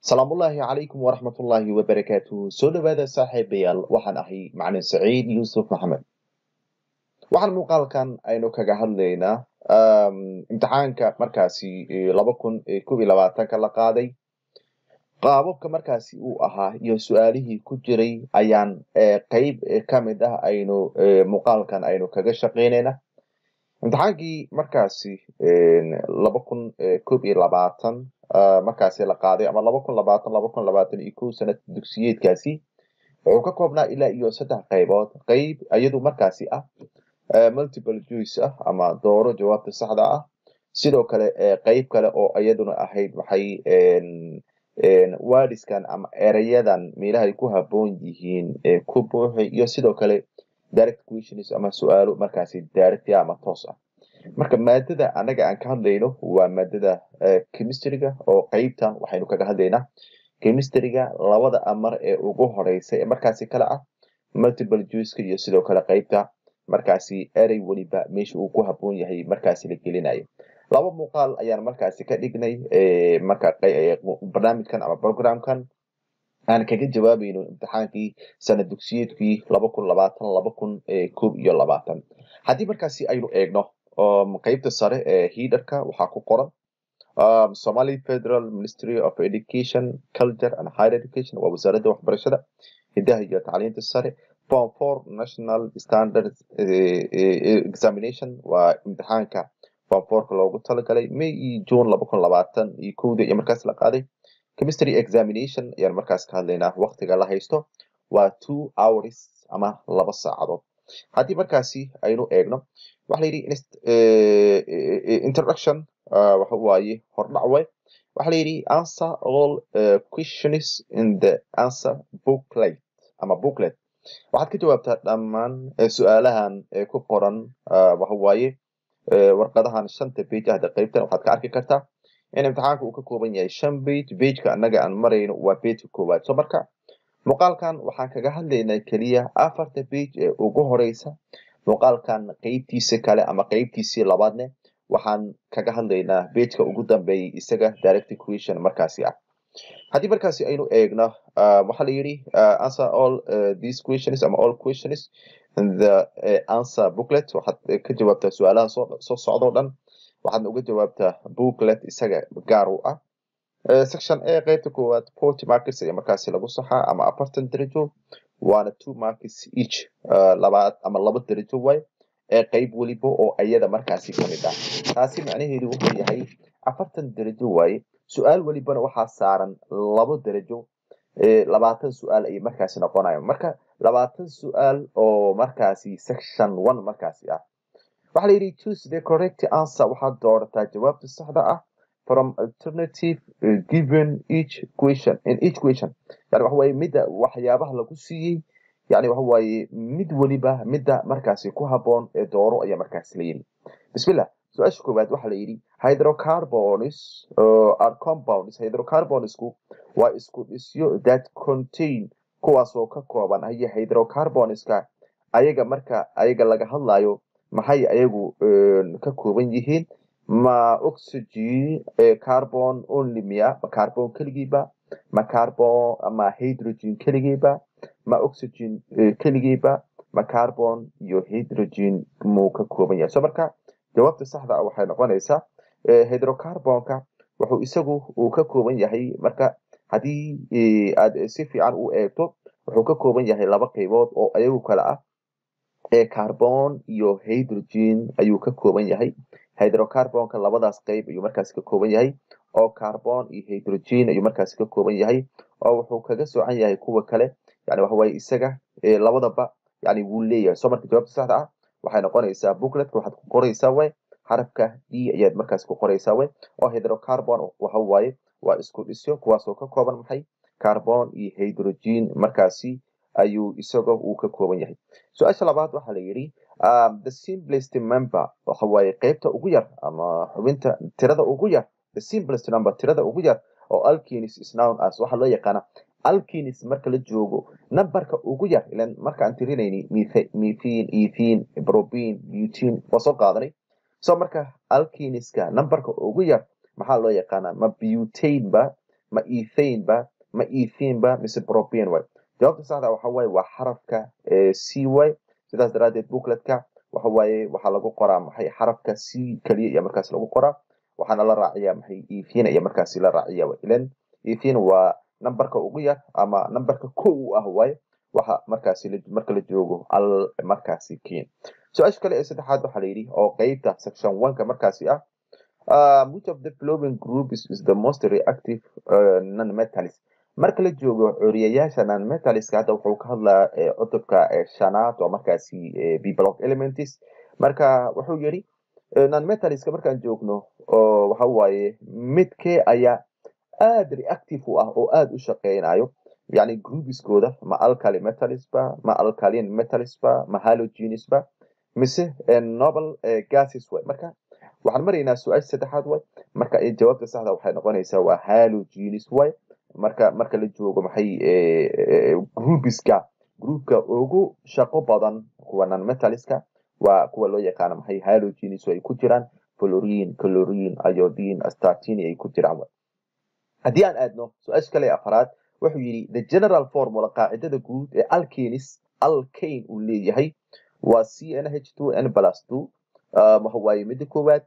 salaamullaahi calaykum waraxmatullaahi wabarakaatuhu soo dhawaada saaxiibayaal waxaan ahay macalin saciid yuusuf maxamed waxaan muuqaalkan aynu kaga hadlaynaa imtixaanka markaasi laba kun kob iyo labaatanka la qaaday qaababka markaasi uu ahaa iyo su-aalihii ku jiray ayaan qeyb kamid ah aynu muuqaalkan aynu kaga shaqeynayna imtixaankii markaasi laba kun kob iyo labaatan markaasi la qaaday ama laba kun labaatan laba kun labaatan iyo kow sanad dugsiyeedkaasi wuxuu ka koobnaa ilaa iyo saddex qaybood qeyb iyadu markaasi ah multiple juice ah ama dooro jawaabta saxda ah sidoo kale qeyb kale oo iyaduna ahayd waxay wadiskan ama erayadan meelahay ku haboon yihiin ku buuxi iyo sidoo kale direct questions ama su-aalo markaasi direct ama toos ah marka maadada anaga aan ka hadlayno waa maadada chemistryga oo qeybtan waxaynu kaga hadlaynaa chemistryga labada amar ee ugu horeysa ee markaasi kale ah multiple juiceka iyo sidoo kale qeybta markaasi erey weliba meesha uu ku haboon yahay markaasi la gelinayo laba muuqaal ayaan markaasi ka dhignay marka barnaamijkan ama programkan aan kaga jawaabayno imtixaankii sanad dugsiyeedkii laba kun labaatan laba kun kob iyo labaatan haddii markaasi aynu eegno qeybta sare ee hiderka waxaa ku qoran somali federal ministry of education culture and higher education waa wasaaradda waxbarashada hidaha iyo tacliinta sare form four national standard examination waa imtixaanka form fourka loogu talagalay may iyo june laba kun labaatan iyo kowda iyo markaas la qaaday chemistry examination ayaan markaas ka hadlaynaa waktiga la haysto waa two hours ama laba saacadood haddii markaasi aynu eegno waxa la yidhi introduction waxa waaye hordhac way waxa la yidhi answer all questions in the answer booklet ama booklet waxaad ka jawaabtaa dhammaan su-aalahan ku qoran waxa waaye warqadahan shanta page ahda qeybtan waxaad ka arki kartaa in imtixaanka uu ka kooban yahay shan page pageka annaga aan marayno waa pageka koowaad so marka muuqaalkan waxaan kaga hadlaynaa keliya afarta page ee ugu horeysa muuqaalkan qeybtiisa kale ama qeybtiisii labaadne waxaan kaga hadlaynaa pageka ugu dambeeyay isaga direct equation markaasi ah haddii markaasi aynu eegno waxaa la yidhi answer all these questions ama all questions the answer booklet waxaad ka jawaabtaa su-aalaha soo socdoo dhan waxaadna uga jawaabtaa booklet isaga gaar u ah section a qeybta koowaad forty markets ayaa markaasi lagu saxaa ama afartan darajo waana two markets each labaad ama laba darajo way ee qeyb weliba oo iyada markaasi kamid ah taasi macnaheedu wuxuu yahay afartan darajo waaye su-aal welibana waxaa saaran labo darajo labaatan su-aal ayay markaasi noqonayan marka labaatan su-aal oo markaasi section one markaasi ah waxaa la yidhi choose the correct answer waxaad doorataa jawaabta saxda ah from alternative uh, given each question in each question yani waxa waaye midda waxyaabaha lagu siiyey yani waxa waaye mid weliba midda markaasi ku haboon ee dooro ayaa markaasi la yidhi bismillah su-aasha koowaad waxaa la yidhi hydrocarbons uh, are compounds hydrocarbonsku waa isku dhisyo that contain kuwaasoo ka kooban haye hydrocarbonska ayaga marka ayaga laga hadlayo maxay ayagu ka kooban yihiin ma oxygen carbon only miya ma carbon keligiiba ma carbon ma hydrogen keligiiba ma oxygen keligiiba ma carbon iyo hydrogen muu ka kooban yahay so marka jawaabta saxda ah waxay noqonaysaa hydrocarbonka wuxuu isagu uu ka kooban yahay marka haddii aad si fiican u eegto wuxuu ka kooban yahay laba qaybood oo ayagu kale ah ee carbon iyo hydrogen ayuu ka kooban yahay hydrocarbonka labadaas qeyb ayuu markaasi ka kooban yahay oo carbon iyo hydrogen ayuu markaasi ka kooban yahay oo wuxuu kaga soocan yahay kuwa kale yani waxa waaye isaga labadaba yani wuu leeyahay so marka jawaabta saxda ah waxay noqonaysaa bookletka waxaad ku qoraysaa way xarafka d ayaad markaasi ku qoraysaa way oo hydrocarbon waxa waaye waa isku dhisyo kuwaasoo ka kooban maxay carbon iyo hydrogen markaasi ayuu isaga uu ka kooban yahay su-aasha labaad waxaa la yidhi the simplest member waxa waaye qeybta ugu yar ama xubinta tirada ugu yar the simplest number tirada ugu yar oo alkinis is known as waxaa loo yaqaana alkinis marka la joogo numberka ugu yar ilan marka aan tirinayni methine ethine probine butine waa soo qaadanay so marka alkiniska numberka ugu yar maxaa loo yaqaanaa ma butane ba ma ethane ba ma ethene ba mise propane way jawaabta saxda waxa waaye waa xarafka c way sidaas daraadeed bookletka waxa waaye waxaa lagu qoraa maxay xarafka c keliya iyo markaas lagu qoraa waxaana la raaciyaa maxay ethene iyo markaasi la raaciya ilan ethene waa numberka ugu yar ama numberka ko u ah waaye waxa markaasi marka la joogo al markaasi keen su-aasha kale ee saddexaad waxaa la yidhi oo qeybta section oneka markaasi ah um, which of the following group is, is the most reactive uh, non-metalist marka la joogo curiyayaasha non-metaliska hadda wuxuu ka hadlaa cutubka shanaad oo markaasi bblock elements marka wuxuu yidhi non-metaliska markaan joogno oo waxa waaye midkee ayaa aada reactive u ah oo aada u shaqeynayo yani groupiskooda ma alkali metalist ba ma alkalin metalist ba ma halogenes ba mise noble gases way marka waxaan maraynaa su-aasha saddexaad way marka jawaabta saxda waxay noqonaysaa waa halogenes way marka marka la joogo maxay groupiska groupka ugu shaqo badan kuwa non metaliska waa kuwa loo yaqaano maxay halogenes ay ku jiraan florine chlorine iodine astatine ay ku jiraan haddii aan aadno su-aasha kale afaraad wuxuu yidhi the general formula qaacidada guud ee alkanis alkane uu leeyahay waa c n h two n plus two waxa waaye midda koowaad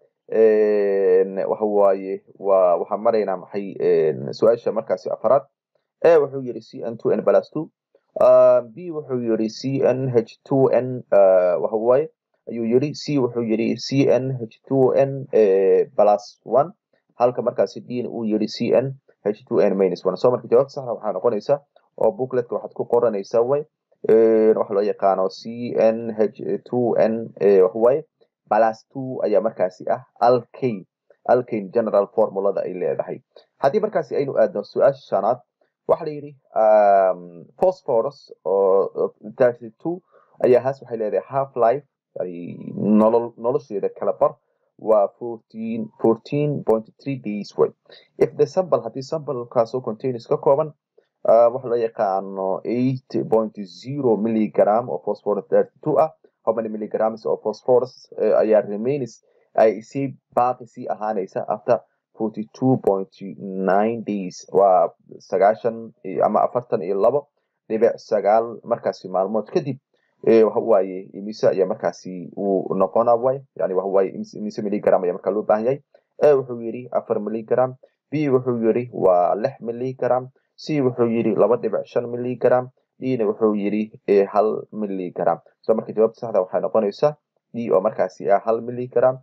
waxa waaye waa waxaan maraynaa maxay su-aasha markaasi afaraad e wuxuu yidhi c n two n plus two b wuxuu yidhi c n h two n waxa waaye ayuu yidhi c wuxuu yidhi c n h two n plus one halka markaasi d uu yidhi c n h two n minus one so marka jawaabta saxda waxaa noqonaysa oo bookletka waxaad ku qoranaysaa way waxa loo yaqaano c n h two n waxawaaye plus two ayaa markaasi ah alkane alkane general formulada ay leedahay haddii markaasi aynu aadno su-aasha shanaad waxa la yidhi phosphorus oo thirty two ayaa haas waxay leedahay half life yani nolol nolosheeda kala bar waa fourteen fourteen point three days way if the sample haddii samplekaasoo containers ka kooban waxa loo yaqaano eight point zero milligram oo phosphorus thirty two ah how many milligrams of phosphorus ayaa remains ay sii baaqi sii ahaanaysa after forty two point nine days waa sagaashan ama afartan iyo labo dhibic sagaal markaasi maalmood kadib waxawaaye imise ayaa markaasi uu noqona way yani waxawaaye imise milligram ayaa markaa loo baahan yahay e wuxuu yidhi afar milligram b wuxuu yidhi waa lix milligram c wuxuu yidhi laba dhibic shan milligram dna wuxuu yidhi hal milligram so marka jawaabta saxda waxay noqonaysaa d oo markaasi ah hal milligram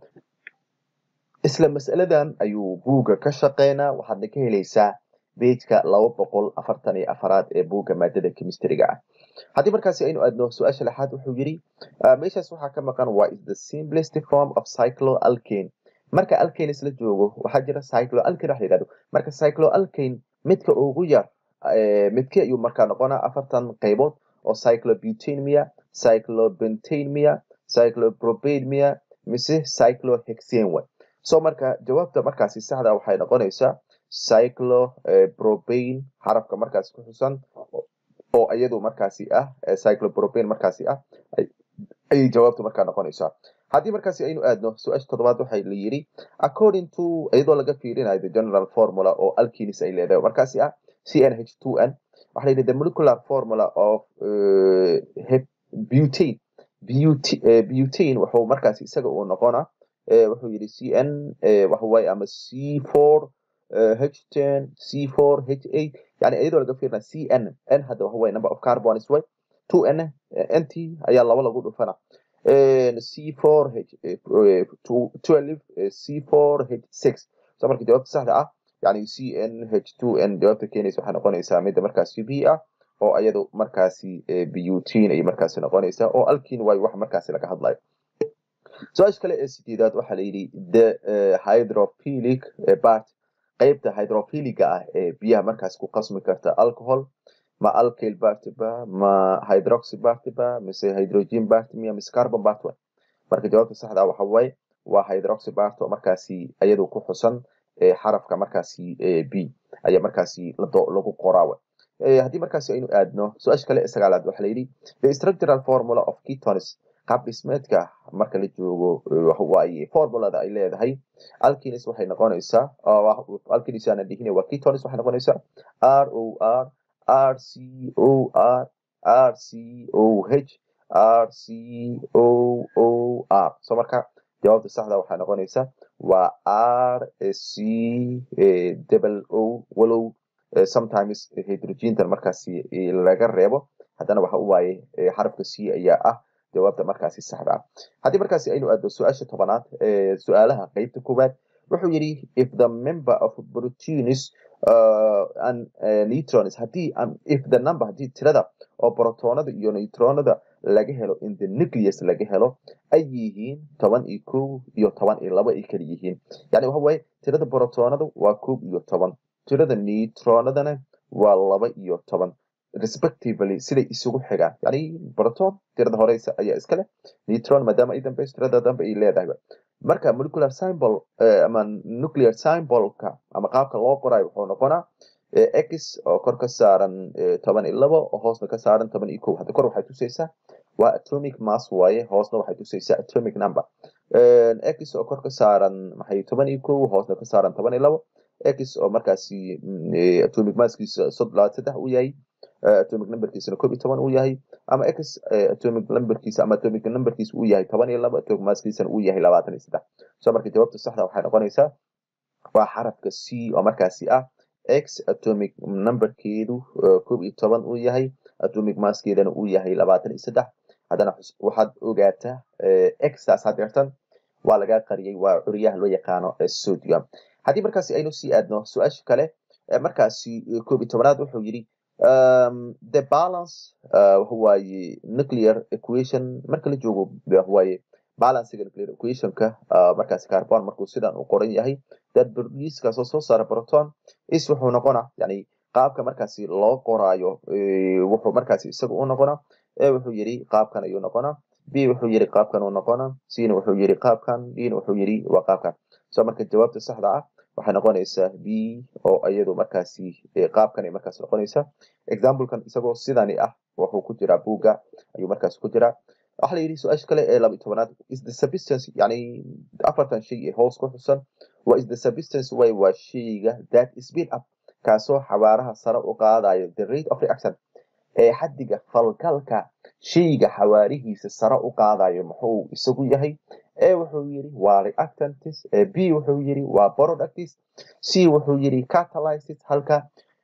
isla mas'aladan ayuu buugga ka shaqeynaa waxaadna ka helaysaa bejka laba boqol afartan iyo afaraad ee buugga maadada chemistryga ah haddii markaasi aynu aadno su-aasha lixaad wuxuu yidhi meeshaas waxaa ka maqan waa is the simplest form of cyclo alkane marka alkanes la joogo waxaa jira cyclo alkane wax la yidhahdo marka cyclo alkane midka ugu yar midkii ayuu markaa noqonaa afartan qaybood oo cyclobutamia cyclobentamia cyclopropamia mise cyclohexane way so marka jawaabta markaasi saxda waxay noqonaysaa cyclopropane xarafka markaasi ku xusan oo iyadu markaasi ah cyclopropane markaasi ah ayay jawaabtu markaa noqonaysaa haddii markaasi aynu aadno su-aasha toddobaad waxay la yidhi according to iyadoo laga fiirinayo the general formula oo alkinis ay leedahay markaasi ah c n h two n waxa la yidhi the molecular formula of butane butane wuxuu markaasi isaga uu noqona wuxuu yidhi c n waxawaaye ama c four h ten c four h eight yani iyadoo laga fiirina c n n hadda waxawaaye number of carbons way two n nt ayaa laba lagu dhufana c four h twelve c four h six so marka jawaabta saxda ah yani c n h two n jawaabta keenaysa waxay noqonaysaa midda markaasi b ah oo iyadu markaasi butine ayay markaasi noqonaysaa oo alkin waayo wax markaasi laga hadlayo su-aasha kale ee sideedaad waxaa la yidhi the hydrophilic part qeybta hydrophiliga ah ee biyaha markaas ku qasmi karta alcohol ma alkyl bartiba ma hydroxy bartiba mise hydrogen bartimia mise carbon bart marka jawaabta saxda waxa waaye waa hydroxy bart oo markaasi iyadu ku xusan xarafka markaasi b ayaa markaasi lagu qoraawa haddii markaasi aynu aadno su-aasha kale ee sagaalaad waxaa la yidhi the structural formula of ketones qaab dhismeedka marka la joogo waxawaaye formulada ay leedahay alkinis waxay noqonaysaa alkinis aanan dhihin waa ketonis waxay noqonaysaa r o r r c o r r c o h r c o o r so marka jawaabta saxda waxay noqonaysaa waa r c double o walow sometimes hydrogentan markaasi laga reebo haddana waxa u waaye xarafka c ayaa ah jawaabta markaasi saxda ah haddii markaasi aynu aadno su-aasha tobanaad su-aalaha qeybta koowaad wuxuu yidhi if the member of proteins uh, and uh, neutrons haddii um, if the number haddii tirada oo protonada iyo neutronada laga helo in the nucleus laga helo ay yihiin toban iyo kow iyo toban iyo laba ay kala yihiin yani waxa waaye tirada protonada waa kow iyo toban tirada neutronadana waa laba iyo toban respectively siday isugu xigaan yani proton tirada horeysa ayaa iska leh neutron maadaama ay dambayso tirada dambe ay leedahay marka molecular symbol ama nuclear symbolka ama qaabka loo qorayo wuxuu noqonaa x oo kor ka saaran toban iyo labo oo hoosna ka saaran toban iyo kow hadda kor waxay tusaysaa waa atomic mass waaye hoosna waxay tusaysaa atomic number x oo kor ka saaran maxay toban iyo kow hoosna ka saaran toban iyo labo x oo markaasi atomic masskiisa saddex uu yahay atomic numberkiisana koob iyo toban uu yahay ama x atomic numberkiisa ama atomic numberkiisa uu yahay toban iyo labo atomic masskiisana uu yahay labaatan iyo saddex so marka jawaabta saxda waxay noqonaysaa waa xarafka c oo markaasi ah x atomic numberkeedu koob iyo toban uu yahay atomic masskeedana uu yahay labaatan iyo saddex haddana waxaad ogaataa xtaas hadeertan waa laga qariyay waa curyaha loo yaqaano sodium haddii markaasi aynu sii aadno su-aasha kale markaasi koob iyo tobanaad wuxuu yidhi um, the balance waxawaaye nuclear equation marka la joogo waxawaaye balancega nuclear equationka markaasi carbon markuu sidan u qoran yahay that produceskaasoo soo saara proton is wuxuu noqonaa yani qaabka markaasi loo qoraayo wuxuu markaasi isaga u noqonaa e wuxuu yidhi qaabkan ayuu noqonaa b wuxuu yidhi qaabkan uu noqonaa cna wuxuu yidhi qaabkan dna wuxuu yidhi waa qaabkan so marka jawaabta saxda ah waxay noqonaysaa b oo iyadu markaasi qaabkan ay markaas noqonaysaa examplekan isagoo sidani ah wuxuu ku jiraa buugga ayuu markaas ku jiraa waxa la yidhi su-aasha kale ee laba iyo tobanaad is the substance yani afartan shay ee hoos ku xusan waa is the substance way waa shayga that is built up kaasoo xawaaraha sare u qaadayo the rate of reaction ee xaddiga falgalka shayga xawaarihiisa sare u qaadayo muxuu isagu yahay e wuxuu yidhi waa reactantis b wuxuu yidhi waa productis c wuxuu yidhi catalysis halka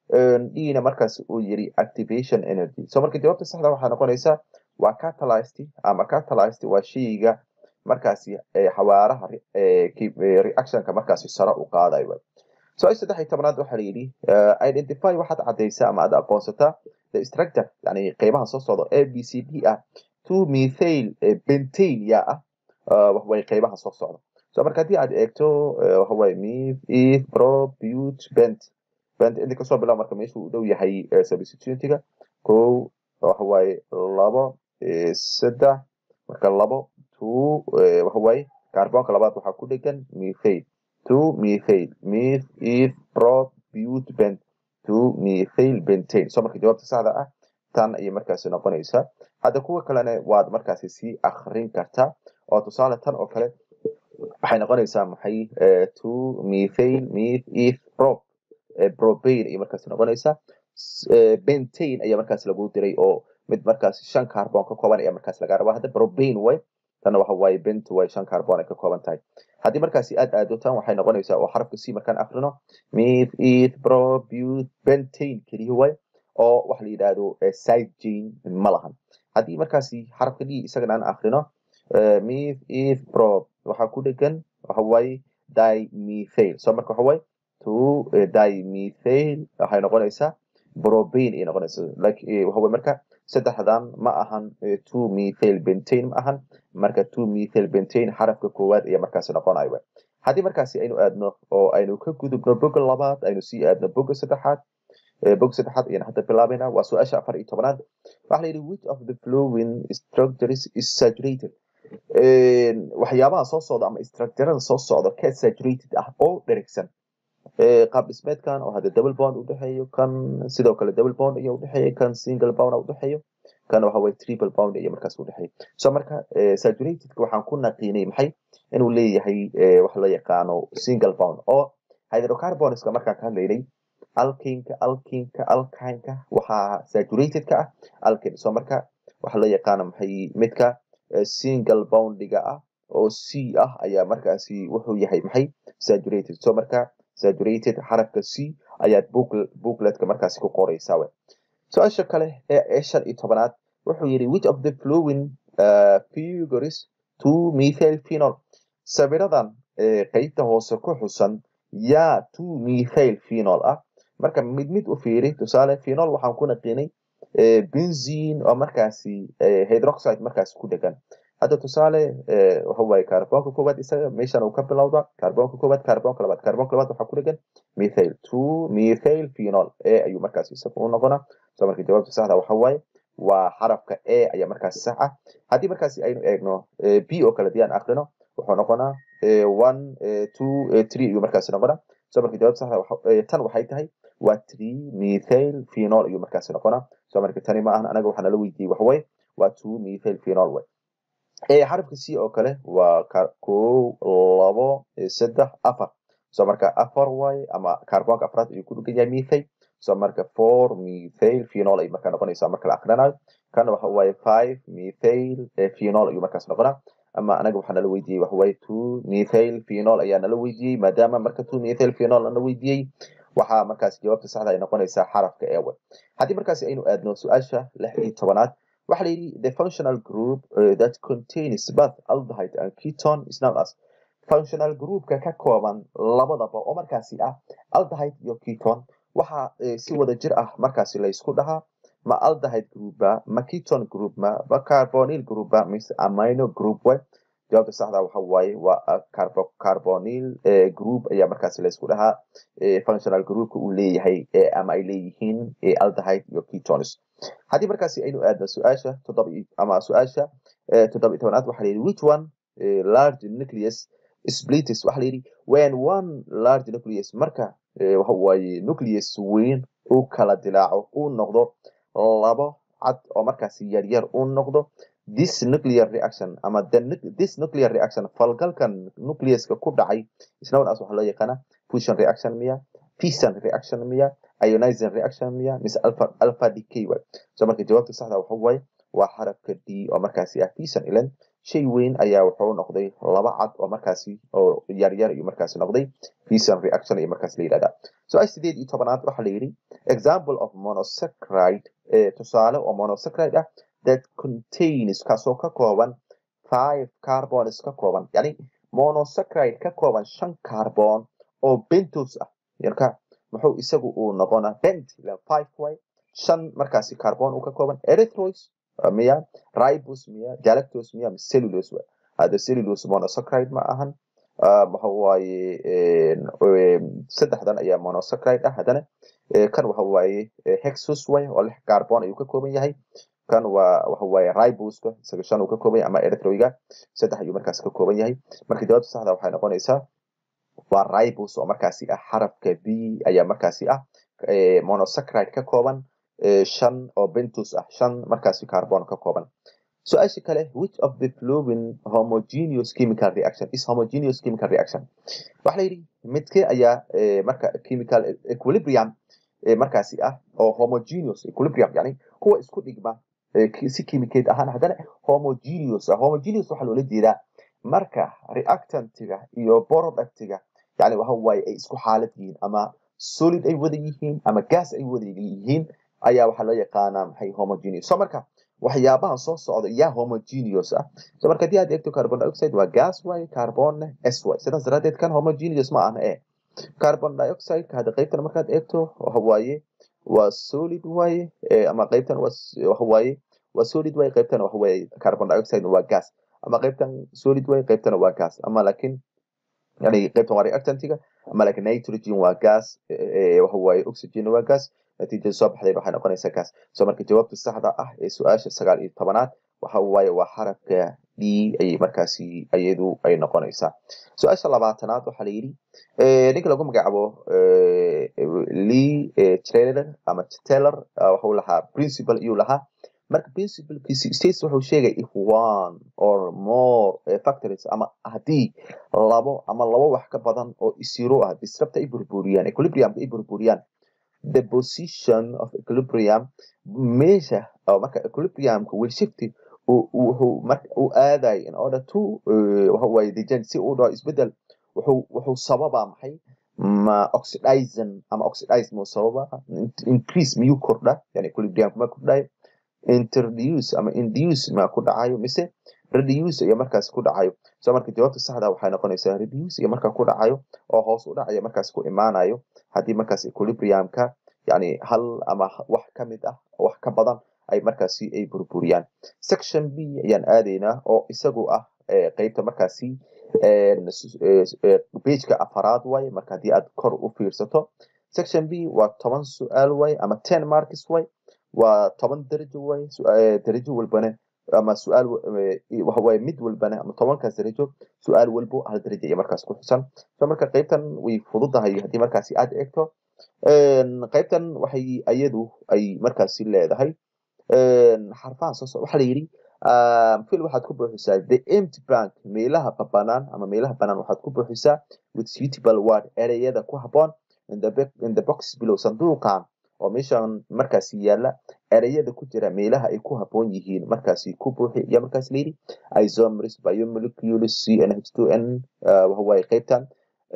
dna markaas uu yidhi activation energy so marka jawaabta saxda waxaa noqonaysaa waa catalyst ama catalyst waa shayga markaasi xawaaraha reactionka markaasi sare u qaadayo su-aasha saddex iyo tobanaad waxaa la yidhi identify waxaad caddaysaa ama aad aqoonsataa the structure yani qeybaha soo socda a b c d ah two methyl bentane yaa ah waxaway qeybaha soo socda so marka haddii aad eegto waxaway mith eth pro but bent bent inta kasoo bilaab marka meeshuu u dhow yahay substitutiga kow waxawaaye labo saddex marka labo two waxawaaye carbonka labaad waxaa ku dhegan methayl two methyl mith eth pro but bent two methyl bentane so marka jawaabta saxda ah tan ayay markaasi noqonaysaa hadda kuwa kalena waad markaasi sii akrin kartaa oo tusaale tan oo kale waxay noqonaysaa maxay two methyl mith eth prop propane ayay markaasi noqonaysaa bentane ayaa markaas lagu diray oo mid markaas shan carbon ka kooban ayaa markaas laga rabaa hadda propane way tanna waxa waaye bent way shan carbon ay ka kooban tahay haddii markaasi aad aado tan waxay noqonaysaa oo xarafka c markaan akrino mith eth pro but bentane keliya way oo waxa la yidhaahdo side chain ma lahan haddii markaasi xarafka d isagana aan akrino mith eth pro waxaa ku dhegan waxa waaye dimethyl so marka waxa waaye two dimethyl waxay noqonaysaa propane ay noqonaysaa like waxa waaye marka saddexdan ma ahan two methyl bentane ma ahan marka two methyl bentane xarafka koowaad ayaa markaasi noqonayo haddii markaasi aynu aadno oo aynu ka gudubno boga labaad aynu sii aadno boga saddexaad bog saddexaad ayaan hadda bilaabayna waa su-aasha afar iyo tobanaad waxa la yidhi which of the flowing structures is saturated waxyaabaha soo socda ama structurada soo socda ka saturated ah oo dherigsan qaab dhismeedkan oo hadda double bond udhexeeyo kan sidoo kale double bond ayaa udhexeeya kan single bond udhexeeyo kana waxa waye triple bound iyo markaas udhexeeya so marka saturatedka waxaan ku naqiinay maxay inuu leeyahay waxa loo yaqaano single bound oo hydrocarbonska markaan ka hadlaynay alkinka alkinka alkinka waxaa saturatedka ah alkin so marka waxa loo yaqaano maxay midka single boundiga ah oo c ah ayaa markaasi wuxuu yahay maxay saturated so marka saturated xarafka c ayaad bookletka markaasi ku qoraysaa we su-aasha kale ee shan iyo tobanaad wuxuu yidhi which of the flowing uh, figures to methyl phenol sawiradan qeybta hoose ku xusan yaa two methyl phenol ah marka mid mid u fiiri tusaale phenol waxaan ku naqiinay benzine oo markaasi hydroxide markaasi ku dhegan hadda tusaale waxa waaye carbonka koowaad isaga meeshan uu ka bilowda carbonka koowaad carbonka labaad carbonka labaad waxaa ku dhegan methyl two methyl phenol a ayuu markaasi isaga u noqonaa so marka jawaabta saxda waxa waaye waa xarafka a ayaa markaasi sax ah haddii markaasi aynu eegno b oo kale diyaan akrino wuxuu noqonaa one two three ayuu markaasi noqonaa so marka jawaabta saxda tan waxay tahay waa three methyl phenol ayuu markaasi noqonaa so marka tani ma ahan anaga waxaa nala weydiiyey waxaway waa two methyl phenol way xarafka c oo kale waa kow labo saddex afar so marka afar waaye ama carbonka afraad ayuu ku dhugan yahay methyl so marka four methyl phenol ay markaa noqonaysaa marka la akrinayo kana waxa waaye five methyl phenol ayuu markaas noqonaa ama anaga waxaa nala weydiiyey waxa waaye two methyl phenol ayaa nala weydiiyey maadaama marka two methyl phenol nala weydiiyey waxaa markaas jawaabta saxda ay noqonaysaa xarafka ewe haddii markaasi aynu aadno su-aasha lix iyo tobanaad waxaa la yidhi the functional group uh, that contains both aldehyde and ketone is known as functional groupka ka kooban labadaba oo markaasi ah aldehyde iyo ketone waxaa si wada jir ah markaasi laysku dhahaa ma aldehyde groupa ma ketone group ma ma carbonyl groupa mise amino group way jawaabta saxda waxa waaye waa carbonyl group ayaa markaasi laysku dhahaa functional groupka uu leeyahay ama ay leeyihiin aldehyde iyo ketones haddii markaasi aynu aadno su-aasha toddoba ama su-aasha toddoba iyo tobanaad waxaa layidhi which one large nucleus splitis waxaa layidhi when one large nucleus marka waxa waaye nucleus weyn uu kala dilaaco uu noqdo labo cad oo markaasi yaryar uu noqdo this nuclear reaction ama the this nuclear reaction falgalkan nucleuska ku dhacay isnawan as waxaa loo yaqaana fusion reaction miya fission reaction miya ionizing reaction miya mise alpha alpha decay way so marka jawaabta saxda waxa waaye waa xarafka d oo markaasi ah fission ilan shay weyn ayaa wuxuu noqday laba cad oo markaasi oo yaryar iyo markaasi noqday fission reaction iyo markaasi la yidhahdaa su-aal sideed iyo tobanaad waxaa la yidhi example of monosaccharide tusaale oo monosaccharide ah that contains kaasoo ka kooban five carbons ka kooban yani monosaccharide ka kooban shan carbon oo bentos ah yarka muxuu isagu uu noqonaa bent five way shan markaasi carbon uu ka kooban erythrois miya ribos miya galactose miya cellulose way hada cellulose monosaccharide ma ahan waxa waaye saddexdan ayaa monosaccharide ah haddana kan waxa waaye hexus way oo lix carbon ayuu ka kooban yahay kan waa waxa waaye riboska isaga shan uu ka kooban yahay ama erythroiga saddex ayuu markaasi ka kooban yahay marka jawaabta saxda waxay noqonaysaa waa ribos oo markaasi ah xarafka b ayaa markaasi ah monosaccharide ka kooban shan oo bentus ah shan markaasi carbon ka kooban su-aasha kale which of the flowing homogeneous chemical reaction is homogeneous chemical reaction waxa la yidhi midke ayaa marka chemical equilibrium markaasi ah oo homogeneous equilibrium yani kuwa isku dhigma si chemicaid ahaan haddana homogeneous ah homogeneous waxaa loola jeedaa marka reactantiga iyo productiga yani waxa waaye ay isku xaalad yihiin ama solid ay wada yihiin ama gas ay wada yihiin ayaa waxaa loo yaqaanaa maxay homogeneous so marka waxyaabahan soo socda yaa homogeneous ah so marka haddii aad eegto carbon dioxide waa gas waaye carbonna s waaye sidaas daraadeed kan homogeneous ma ahna e carbon dioxide hadda qaybtan markaad eegto waxa waaye waa solid waaye ama qaybtan waxa waaye waa solid waaye qaybtan waxa waaye carbon dioxide waa gas ama qaybtan solid waaye qaybtana waa gas ama laakiin yani qaybtan waa reactantiga ama laakiin nitrogen waa gas waxa waaye oxygen waa gas natiijada soo baxdayna waxay noqonaysaa gas so marka jawaabta saxda ah ee su-aasha sagaal iyo tobanaad waxa waaye waa xarafka d ayay markaasi iyadu ay noqonaysaa su-aasha labaatanaad waxaa la yidhi ninka lagu magacaabo lee trailer ama taylor waxuu lahaa principal iyuu lahaa marka principlekiisi states wuxuu sheegay if one or more factories ama haddii labo ama labo wax ka badan oo zero ah disrupt ay burburiyaan equilibriumka ay burburiyaan the position of equilibrium meesha oo marka equilibriumka will shift wuxuu marka u aaday in order to waxa waaye dejan si uu dhaho isbedel wuxuu wuxuu sababaa maxay ma oxidizing ama oxidize muu sababa increase miyuu kordha yani equilibriumka ma kordhayo introduce ama induce ma ku dhacayo mise reduce iyo markaas ku dhacayo so marka jawaabta saxda waxay noqonaysaa reduce iyo markaa ku dhacayo oo hoos u dhacaya markaas ku imaanayo haddii markaas equilibriumka yani hal ama wax ka mid ah wax ka badan ay markaasi ay burburiyaan section b ayaan aadaynaa oo isagu ah qeybta markaasi pageka afaraad way marka haddii aad kor u fiirsato section b waa toban su-aal way ama ten marks way waa toban darajo way darajo walbana ama su-aal waxawaaye mid walbana ama tobankaas darajo su-aal walbo hal darajo iyo markaas ku xusan so marka qeybtan way fududahay haddii markaasi aad eegto qeybtan waxay iyadu ay markaasi leedahay xarfaha soo socda waxaa la yidhi fil waxaad ku buuxisaa the empty bank meelaha banaan ama meelaha banaan waxaad ku buuxisaa with suitable word ereyada ku habboon in the, in the box below sanduuqan oo meeshan markaasi yaala ereyada ku jira meelaha ay ku habboon yihiin markaasi ku buuxi iyo markaas layidhi isomers biomolecules cnh2n waxawaaye qeybtan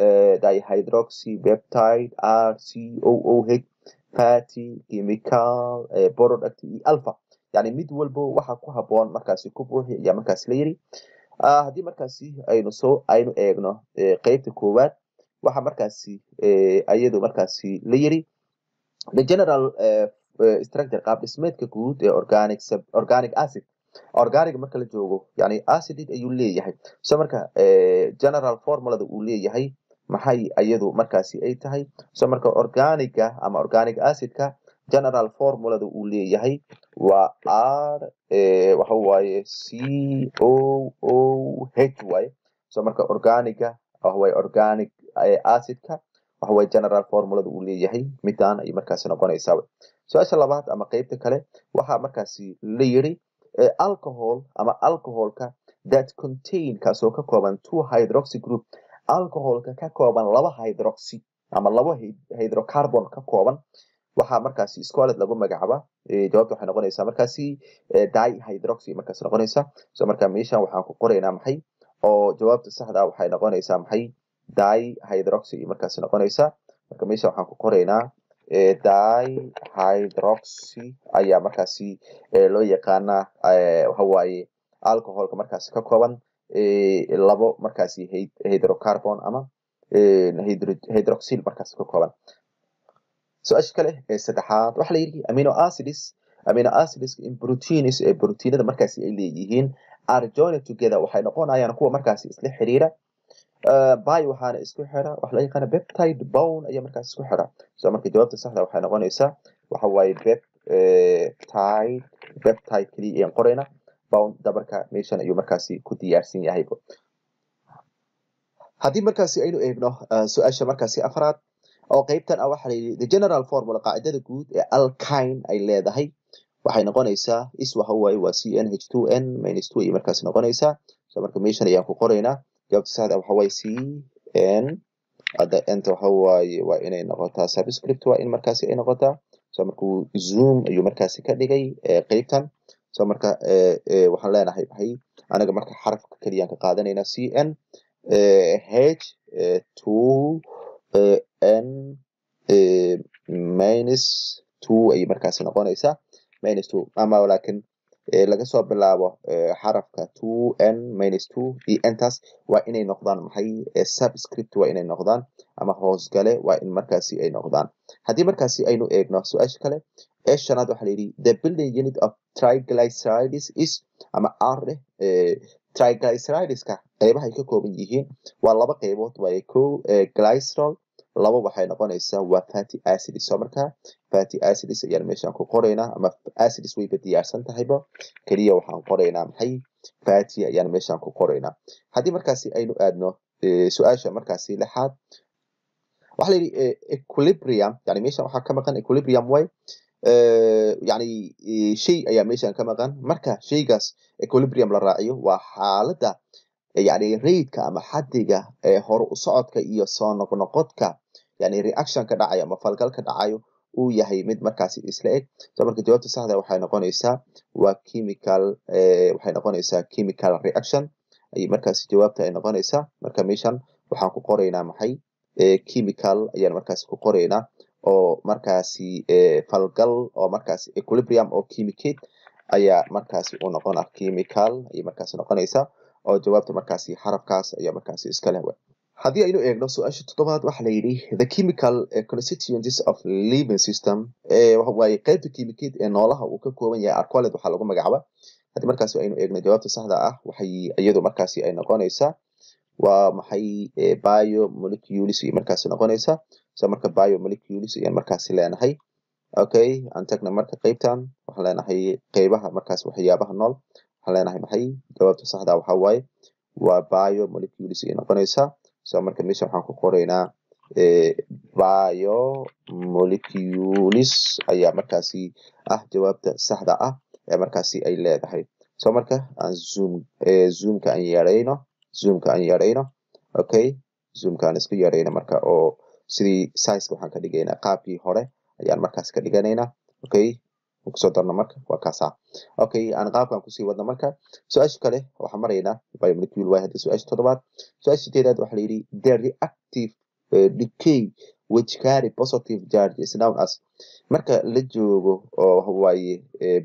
dihydroxy peptide r c o o h fatty chemical product iyo alpha yani mid walbo waxa ku habboon markaasi ku buuxi ayaa markaas la yidhi haddii markaasi aynu soo aynu eegno qeybta koowaad waxa markaasi iyadu markaasi la yidhi the general structure qaab dhismeedka guud ee organic organic acid organic marka la joogo yani acidid ayuu leeyahay so marka general formulada uu leeyahay maxay iyadu markaasi ay tahay so marka organiga ama organic acidka general formulada uu leeyahay waa r waxa waaye c o o h waaye so marka organiga waxawaaye organic acidka waxawaaye general formulada uu leeyahay midaan ay markaasi noqonaysaa su-aasha labaad ama qeybta kale waxaa markaasi la yiri alcohol ama alcoholka that contain kaasoo ka kooban two hydroxy group alcoholka ka kooban laba hydroxy ama laba hydrocarbon ka kooban waxaa markaasi scolet lagu magacaaba jawaabta waxay noqonaysaa markaasi dihydroxy markaas noqonaysa so marka meeshan waxaan ku qoraynaa maxay oo jawaabta saxda waxay noqonaysaa maxay dihydroxy markaas noqonaysa marka meesha waxaan ku qoraynaa dihydroxy ayaa markaasi loo yaqaanaa waxawaaye alcoholka markaasi ka kooban labo markaasi hydrocarbon ama hydroxyl markaasi ka kooban su-aasha kale ee saddexaad waxaa la yidhi amino acids amino acids in proteins ee proteinada markaasi ay leeyihiin are joined together waxay noqonayaan kuwa markaasi isla xiriira by waxaana isku xira waxa la yaqaana peptide bone ayaa markaas isku xira so marka jawaabta saxda waxay noqonaysaa waxa waaye peptide peptide keliya ayaan qorayna bone dabarka meeshan ayuu markaasi ku diyaarsan yahay haddii markaasi aynu eegno su-aasha markaasi afraad oo qeybtan ah waxaa la yidhi the general formula qaacidada guud ee alkine ay leedahay waxay noqonaysaa is waxa waaye waa c n h two n minus two ayay markaasi noqonaysaa so marka meeshan ayaan ku qoraynaa jawaabta saxda waxa waaye c n hadda enta waxa waaye waa inay noqotaa subscript waa in markaasi ay noqotaa so markuu zoom ayuu markaasi ka dhigay qeybtan so marka waxaan leenahay maxay anaga marka xarafka keliyaan ka qaadanaynaa c n h two n minus two ayay markaasi noqonaysaa minus two ama laakiin laga soo bilaabo xarafka two n minus two iyo ntaas waa inay noqdaan maxay subscript waa inay noqdaan ama hoosgale waa in markaasi ay noqdaan haddii markaasi aynu eegno su-aasha kale ee shanaad waxaa la yidhi the building unit of triglycerides is ama r triglycerideska qeybaha ay ka kooban yihiin waa laba qeybood waaye ko glycerol laba waxay noqonaysaa waa fatty acids soo markaa fatty acids ayaan meeshaan ku qoraynaa ama acids wayba diyaarsan tahayba keliya waxaan qoraynaa maxay fatty ayaan meeshaan ku qoraynaa haddii markaasi aynu aadno su-aasha markaasi lixaad waxaa la yidhi equilibrium yani meeshan waxaa ka maqan equilibrium way yani shay ayaa meeshan ka maqan marka shaygaas equilibrium la raaciyo waa xaaladda yani raidka ama xadiga hore u socodka iyo soo noqnoqodka yani reaction ka dhacayo ama falgal ka dhacayo uu yahay mid markaasi isla eg so marka jawaabta saxda waxay noqonaysaa waa chemical waxay noqonaysaa chemical reaction ay markaasi jawaabta ay noqonaysaa marka meeshan waxaan ku qoraynaa maxay chemical ayaan markaasi ku qoraynaa oo markaasi falgal oo markaasi equilibrium oo chemicate ayaa markaasi u noqona chemical ayay markaasi noqonaysaa oo jawaabta markaasi xarafkaas ayaa markaasi iska leh haddii aynu eegno su-aasha toddobaad waxaa la yidhi the chemical constituents of living system waaye qaybta chemicate ee noolaha uu ka kooban yahay arcoled waxaa lagu magacaaba haddii markaasi aynu eegno jawaabta saxda ah waxay iyadu markaasi ay noqonaysaa waa maxay biomolecules iyo markaasi noqonaysaa so marka biomolecules ayaan markaasi leenahay okay aan tagna marka qaybtan waxaan leenahay qeybaha markaas waxyaabaha nool waxaan leenahay maxay jawaabta saxda waxa waaye waa biomolecules ayay noqonaysaa so marka meesha waxaan ku qoraynaa biomolecules ayaa markaasi ah jawaabta saxda ah ee markaasi ay leedahay so marka aan zoom zoomka aan yarayno zoomka aan yarayno okay zoomka aan isku yarayno marka oo sidii sizeka waxaan ka dhigaynaa qaabkii hore ayaan markaas ka dhiganaynaa okay kusoo darno marka waa kaasa okay aan qaabkan kusii wadno marka su-aasha kale waxaan maraynaa biomolecule waa hadda su-aasha toddobaad su-aasha sideedaad waxaa la yidhi the reactive decay which carry positive charge is known as marka la joogo oo waaye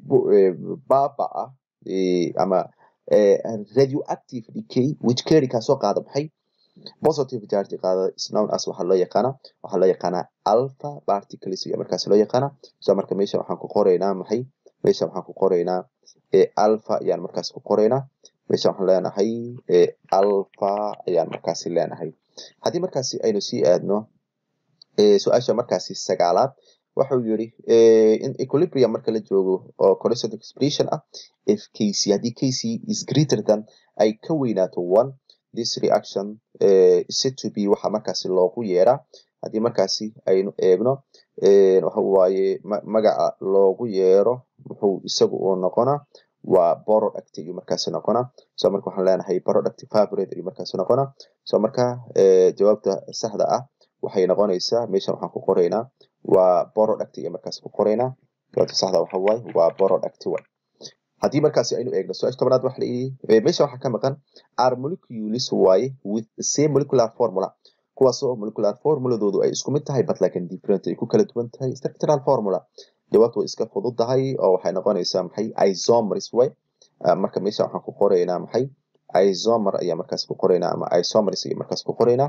baaba ah ama radioactive decay which carry kaasoo qaada maxay positive charge qaada is known as waxaa loo yaqaana waxaa loo yaqaanaa alpha particles iyo markaas loo yaqaana so marka meesha waxaan ku qoraynaa maxay meesha waxaan ku qoraynaa alpha ayaan markaas ku qoraynaa meesha waxaan leenahay alpha ayaan markaasi leenahay haddii markaasi aynu sii aadno su-aasha markaasi sagaalaad wuxuu yiri in equilibrium marka la joogo oo constant expression ah if kc haddii kc is greater than ay ka weynaato one this reaction set to be waxaa markaasi loogu yeeraa haddii markaasi aynu eegno waxa waaye magaca loogu yeero muxuu isagu uu noqonaa waa product ayuu markaasi noqonaa so marka waxaan leenahay product favorite ayuu markaasi noqonaa so marka jawaabta saxda ah waxay noqonaysaa meeshan waxaan ku qoraynaa waa product iyo markaasi ku qoraynaa jawaabta saxda waxa waaye waa product way haddii markaasi aynu eegno su-aasha tobanaad waxa layidhi meesha waxaa ka maqan are molecules waaye with the same molecular formula kuwaasoo molecular formuladoodu ay isku mid tahay but lakin different ay ku kala duwan tahay structural formula jawaabtu way iska fudud tahay oo waxay noqonaysaa maxay isomers way marka meesha waxaan ku qoraynaa maxay isomer ayaa markaas ku qoraynaa ama isomers ayaa markaas ku qoraynaa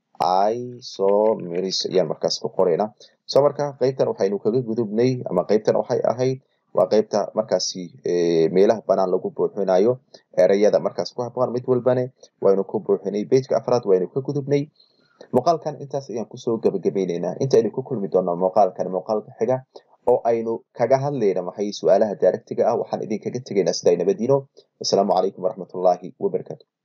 isomers ayaan markaas ku qoraynaa so marka qaybtan waxaynu kaga gudubnay ama qaybtan waxay ahayd waa qaybta markaasi meelaha banaan lagu buuxinayo ereyada markaas ku habboon mid walbane waynu ku buuxinay bejka afraad waynu ka gudubnay muuqaalkan intaas ayaan kusoo gabagabaynaynaa intaynu ku kulmi doonaa muuqaalkan muuqaalka xiga oo aynu kaga hadlayna maxay su-aalaha daaragtiga ah waxaan idinkaga tegaynaa siday nabadiino wasalaamu calaykum waraxmatullaahi wabarakatu